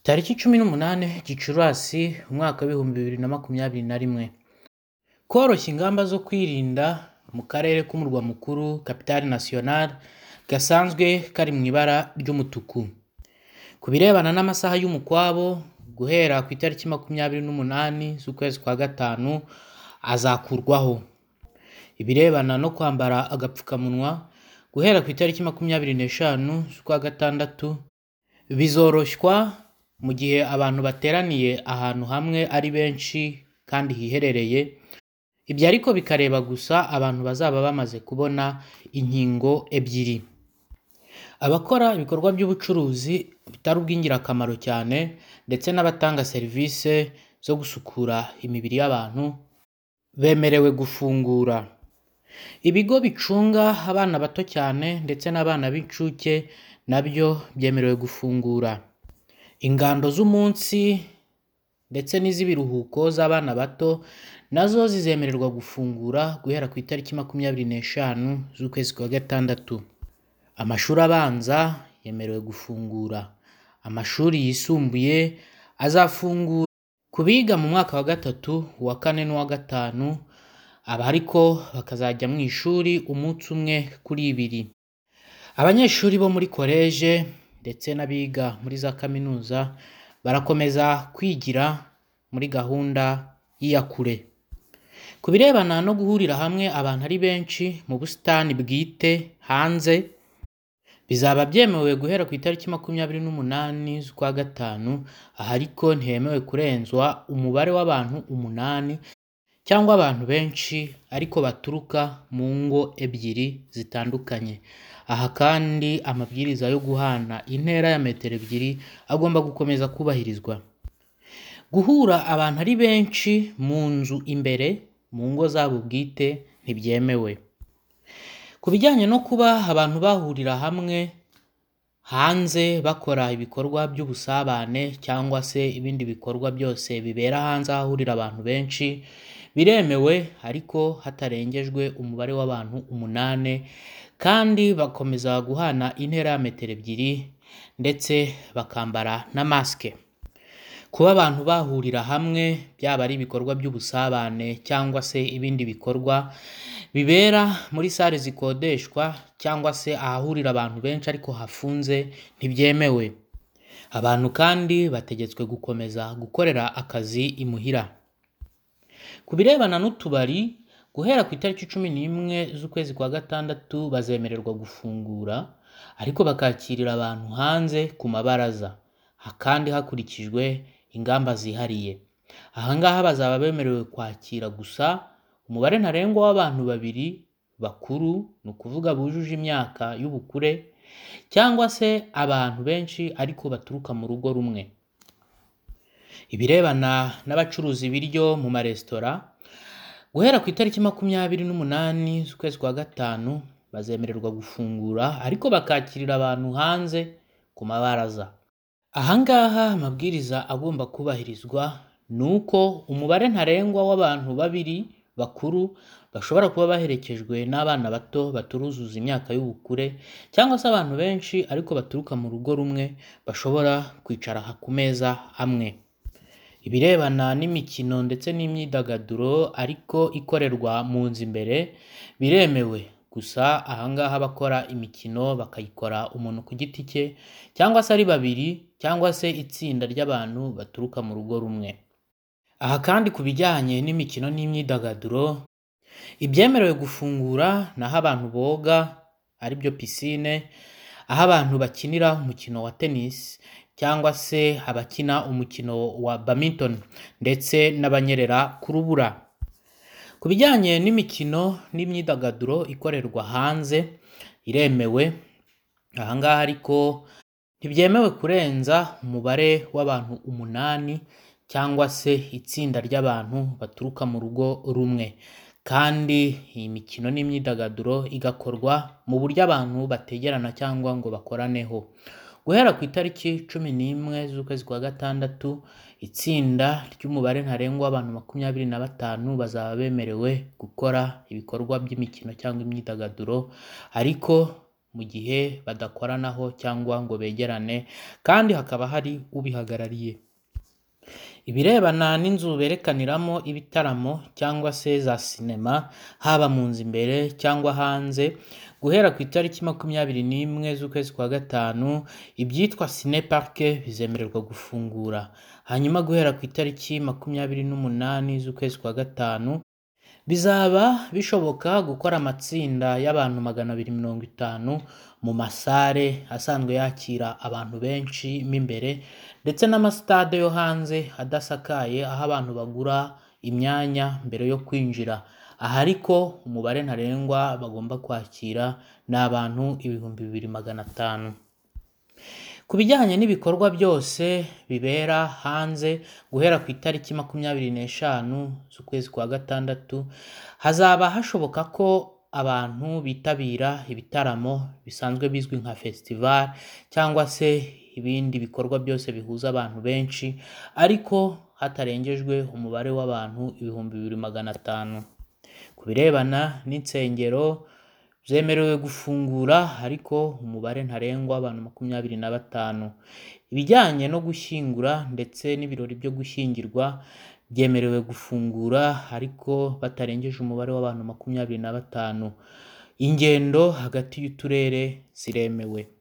Tariki cumi n'umunani Gicurasi, umwaka w'ibihumbi bibiri na makumyabiri na rimwe. Koroshya ingamba zo kwirinda mu karere k'umurwa mukuru (Capitale Nationale) gasanzwe kari mu ibara ry'umutuku. Ku birebana n'amasaha y'umukwabo, guhera ku itariki makumyabiri n'umunani z'ukwezi kwa gatanu azakurwaho. Ibirebana no kwambara agapfukamunwa, guhera ku itariki makumyabiri n'eshanu z'ukwa gatandatu, bizoroshywa mu gihe abantu bateraniye ahantu hamwe ari benshi kandi hiherereye, ibyo ariko bikareba gusa abantu bazaba bamaze kubona inkingo ebyiri. Abakora ibikorwa by'ubucuruzi bitari ubw'ingirakamaro cyane ndetse n'abatanga serivisi zo gusukura imibiri y'abantu, bemerewe gufungura. Ibigo bicunga abana bato cyane ndetse n'abana b'incuke na byo byemerewe gufungura. Ingando z'umunsi ndetse n'iz'ibiruhuko z'abana bato na zo zizemererwa gufungura guhera ku itariki makumyabiri n'eshanu z'ukwezi kwa gatandatu. Amashuri abanza yemerewe gufungura. Amashuri yisumbuye azafungura ku biga mu mwaka wa gatatu, uwa kane n'uwa gatanu, aba ariko bakazajya mu ishuri umunsi umwe kuri ibiri. Abanyeshuri bo muri koleje ndetse n'abiga muri za kaminuza barakomeza kwigira muri gahunda y'iyakure. Ku birebana no guhurira hamwe abantu ari benshi mu busitani bwite hanze, bizaba byemewe guhera ku itariki makumyabiri n'umunani z'ukwa gatanu, aha ariko ntihemewe kurenzwa umubare w'abantu umunani cyangwa abantu benshi ariko baturuka mu ngo ebyiri zitandukanye. Aha kandi amabwiriza yo guhana intera ya metero ebyiri agomba gukomeza kubahirizwa. Guhura abantu ari benshi mu nzu imbere mu ngo zabo bwite ntibyemewe. Ku bijyanye no kuba abantu bahurira hamwe hanze bakora ibikorwa by'ubusabane cyangwa se ibindi bikorwa byose bibera hanze ahahurira abantu benshi, biremewe ariko hatarengejwe umubare w'abantu umunani kandi bakomeza guhana intera ya metero ebyiri ndetse bakambara na masike. Kuba abantu bahurira hamwe byaba ari ibikorwa by'ubusabane cyangwa se ibindi bikorwa bibera muri sale zikodeshwa cyangwa se ahahurira abantu benshi ariko hafunze ntibyemewe. Abantu kandi bategetswe gukomeza gukorera akazi imuhira. Ku birebana n'utubari, guhera ku itariki cumi n'imwe z'ukwezi kwa gatandatu bazemererwa gufungura ariko bakakirira abantu hanze ku mabaraza, kandi hakurikijwe ingamba zihariye. Aha ngaha bazaba bemerewe kwakira gusa umubare ntarengwa w'abantu babiri bakuru, ni ukuvuga bujuje imyaka y'ubukure cyangwa se abantu benshi ariko baturuka mu rugo rumwe. Ibirebana n'abacuruza ibiryo mu maresitora, guhera ku itariki makumyabiri n'umunani z'ukwezi kwa gatanu bazemererwa gufungura ariko bakakirira abantu hanze ku mabaraza. Aha ngaha amabwiriza agomba kubahirizwa ni uko umubare ntarengwa w'abantu babiri bakuru bashobora kuba baherekejwe n'abana bato baturuzuza imyaka y'ubukure cyangwa se abantu benshi ariko baturuka mu rugo rumwe bashobora kwicara ku meza amwe. Ibirebana n'imikino ndetse n'imyidagaduro ariko ikorerwa mu nzu imbere, biremewe gusa aha ngaha abakora imikino bakayikora umuntu ku giti cye cyangwa se ari babiri cyangwa se itsinda ry'abantu baturuka mu rugo rumwe. Aha kandi ku bijyanye n'imikino n'imyidagaduro, ibyemerewe gufungura ni aho abantu boga ari byo pisine, aho abantu bakinira umukino wa tennis cyangwa se abakina umukino wa badminton ndetse n'abanyerera ku rubura. Ku bijyanye n'imikino n'imyidagaduro ikorerwa hanze, iremewe, aha ngaha ariko ntibyemewe kurenza umubare w'abantu umunani cyangwa se itsinda ry'abantu baturuka mu rugo rumwe kandi iyi mikino n'imyidagaduro igakorwa mu buryo abantu bategerana cyangwa ngo bakoraneho. Guhera ku itariki cumi n'imwe z'ukwezi kwa gatandatu, itsinda ry'umubare ntarengwa w'abantu makumyabiri na batanu bazaba bemerewe gukora ibikorwa by'imikino cyangwa imyidagaduro ariko mu gihe badakoranaho cyangwa ngo begerane kandi hakaba hari ubihagarariye. Ibirebana n'inzu berekaniramo ibitaramo cyangwa se za sinema haba mu nzu imbere cyangwa hanze, guhera ku itariki makumyabiri n'imwe z'ukwezi kwa gatanu ibyitwa Cinepark bizemererwa gufungura, hanyuma guhera ku itariki makumyabiri n'umunani z'ukwezi kwa gatanu bizaba bishoboka gukora amatsinda y'abantu magana abiri mirongo itanu mu masare asanzwe yakira abantu benshi mo imbere ndetse n'amasitade yo hanze adasakaye aho abantu bagura imyanya mbere yo kwinjira. Aha ariko umubare ntarengwa bagomba kwakira ni abantu ibihumbi bibiri magana atanu. Ku bijyanye n'ibikorwa byose bibera hanze guhera ku itariki makumyabiri n'eshanu z'ukwezi kwa gatandatu, hazaba hashoboka ko abantu bitabira ibitaramo bisanzwe bizwi nka festival cyangwa se ibindi bikorwa byose bihuza abantu benshi ariko hatarengejwe umubare w'abantu ibihumbi bibiri magana atanu. Ku birebana n'insengero zemerewe gufungura ariko umubare ntarengwa w'abantu makumyabiri na batanu. Ibijyanye no gushyingura ndetse n'ibirori byo gushyingirwa byemerewe gufungura ariko batarengeje umubare w'abantu makumyabiri na batanu. Ingendo hagati y'uturere ziremewe.